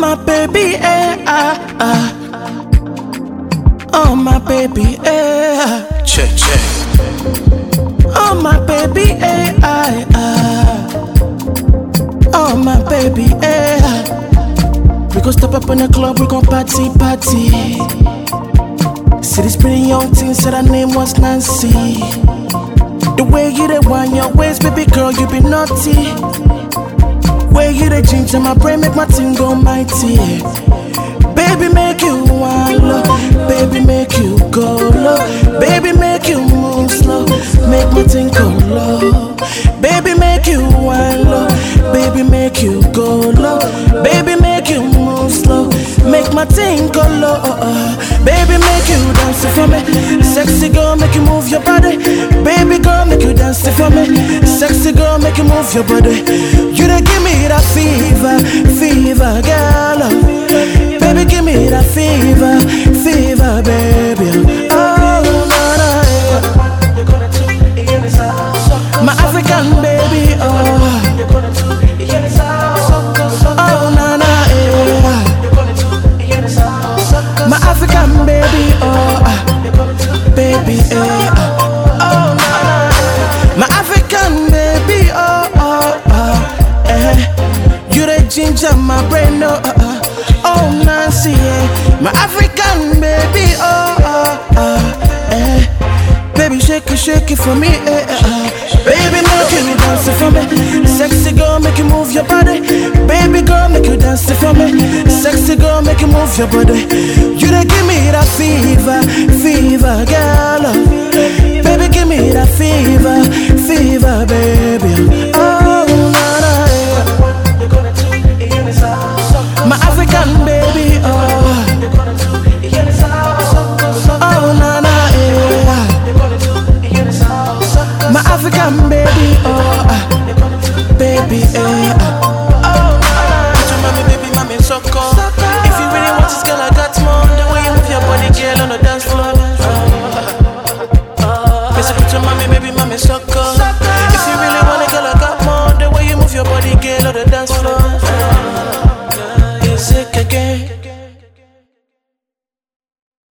my baby, eh, ah, ah. Oh, my baby, eh, ah. Check, check. Oh, my baby, eh, ah, ah. Oh, my baby, eh, ah. We gon' step up in the club, we gon' party, party. See this pretty young thing, said her name was Nancy. The way you dey wind your waist, baby girl, you be naughty. Way you dey ginger my brain, make my thing go mighty. Baby, make you wind low. Baby, make you go low. Baby, make you move slow. Make my thing go low. Baby, make you wind low. Baby, make you go low. Baby, make you move slow. Make my thing go low. Baby, make you dance it for me. Sexy girl, make you move your body. Baby girl, make you dance it for me. Sexy girl, make you move your body. You done give me that fever, fever, girl. Baby, give me that fever, fever, baby. Oh, na, na, yeah. My African baby, oh. Oh, na, na, yeah. My African baby, oh. ah. Baby, eh. ah. Oh, na, na. My African baby, oh, oh, oh. Eh. You the ginger, my brain, oh, oh, oh. Oh, Nancy, yeah. My African baby, oh, oh, oh. Eh. Baby, shake it, shake it for me, eh, eh, eh. Baby, make you dance it for me. Sexy girl, make you move your body. Baby girl, make you dance it for me. Sexy girl, make you move your body. You done give me that fever, fever, girl.